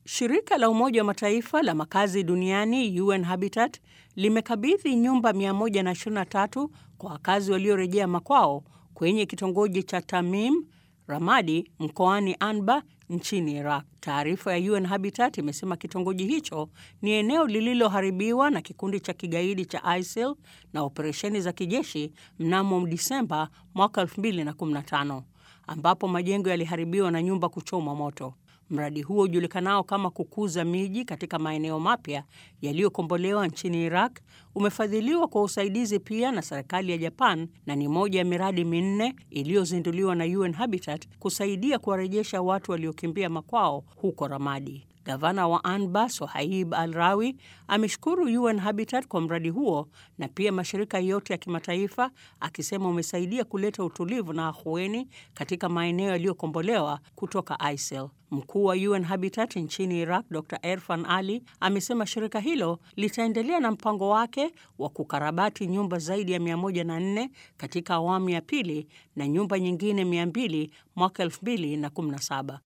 Shirika la Umoja wa Mataifa la makazi duniani UN Habitat limekabidhi nyumba 123 kwa wakazi waliorejea makwao kwenye kitongoji cha Tamim Ramadi mkoani Anbar nchini Iraq. Taarifa ya UN Habitat imesema kitongoji hicho ni eneo lililoharibiwa na kikundi cha kigaidi cha ISIL na operesheni za kijeshi mnamo Disemba mwaka 2015 ambapo majengo yaliharibiwa na nyumba kuchomwa moto. Mradi huo ujulikanao kama kukuza miji katika maeneo mapya yaliyokombolewa nchini Iraq umefadhiliwa kwa usaidizi pia na serikali ya Japan na ni moja ya miradi minne iliyozinduliwa na UN Habitat kusaidia kuwarejesha watu waliokimbia makwao huko Ramadi. Gavana wa Anbar Sohaib Al Rawi ameshukuru UN Habitat kwa mradi huo na pia mashirika yote ya kimataifa akisema umesaidia kuleta utulivu na ahueni katika maeneo yaliyokombolewa kutoka ISIL. Mkuu wa UN Habitat nchini Iraq Dr Erfan Ali amesema shirika hilo litaendelea na mpango wake wa kukarabati nyumba zaidi ya 104 katika awamu ya pili na nyumba nyingine 200 mwaka 2017.